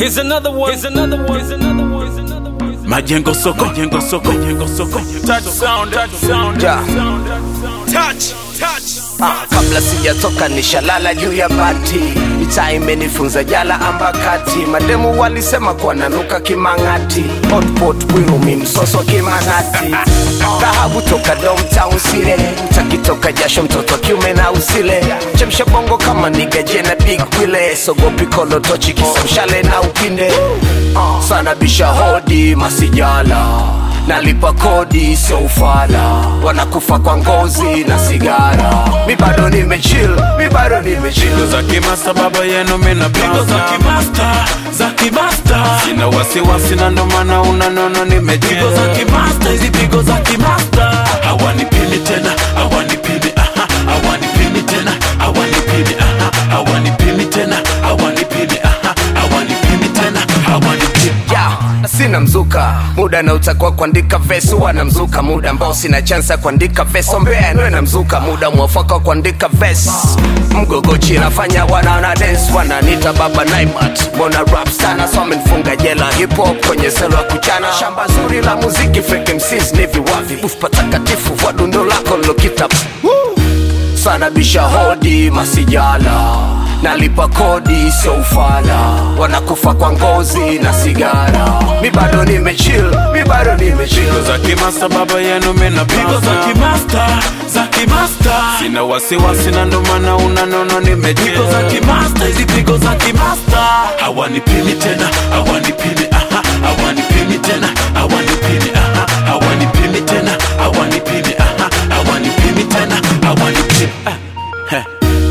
Here's another one. Here's another one. Here's another one. Here's another one. Here's another one. Majengo soko, majengo soko, majengo soko. Touch sound, touch sound, Yeah. Touch, touch. Ah, kabla sijatoka nishalala juu ya bati mitaa imenifunza jala ambakati mademu walisema kuwa nanuka kimang'ati hotpot bwirumi msoso kimang'ati dhahabu toka domtown sile takitoka jasho mtoto kiume na usile chemsha bongo kama nigaje na big wile sogopi kolotochi kisamshale na upinde Ah, sana bisha hodi masijala nalipa kodi sio ufala wanakufa kwa ngozi na sigara mi bado nimechill mi bado nimechill Pigo za kimasta baba yenu mina pigo za kimasta za kimasta sina wasiwasi na ndo maana unanona nimejigo pigo za kimasta hizi pigo za kimasta hawanipimi tena hawanipimi aha hawanipimi tena hawanipimi aha hawanipimi tena hawanipimi aha hawanipimi tena hawanipimi ya sina mzuka muda na utakuwa kuandika vesi wana mzuka muda ambao sina chansa kuandika vesi ombea nwe na mzuka muda mwafaka wa kuandika vesi mgogochi nafanya wanaona dance wananita baba naimat mbona rap sana so amenifunga jela hip hop kwenye selo ya kuchana shamba zuri la muziki fake MCs ni viwavi buf patakatifu vwa dundo lako lokita sana bisha hodi masijala nalipa kodi sio ufala wanakufa kwa ngozi na sigara mi bado nimechill mi bado nimechill Pigo za kimasta baba yenu mina pigo za kimasta za kimasta sina wasiwasi na ndo maana unanona pigo za nimejigo kimasta hizi pigo za kimasta hawanipimi tena hawanipimi aha hawanipimi tena hawanipimi aha hawanipimi tena hawanipimi aha hawanipimi tena hawanipimi ah. Heh.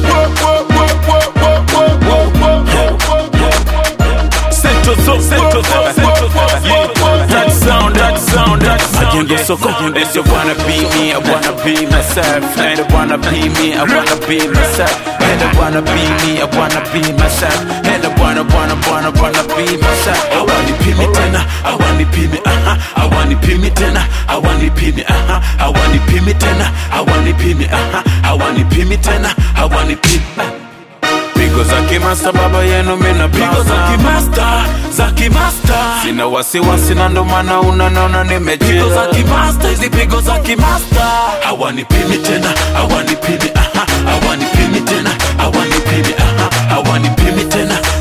Central Zone, Central Zone, Central Zone. Yeah. That sound, that sound, that sound. Majengo soko, They say wanna be me, I wanna be myself. And they wanna be me, I wanna be myself. And they wanna be me, I wanna be myself. And they wanna, wanna, wanna, wanna be myself. hawanipimi tena hawanipimi aha hawanipimi tena hawanipimi aha hawanipimi tena hawanipimi aha hawanipimi tena hawanipimi Pigo za kimasta baba yenu mina pigo za kimasta za kimasta Sina wasiwasi na ndo maana unanona pigo za nimejigo kimasta hizi pigo za kimasta hawanipimi tena hawanipimi aha hawanipimi tena hawanipimi aha hawanipimi tena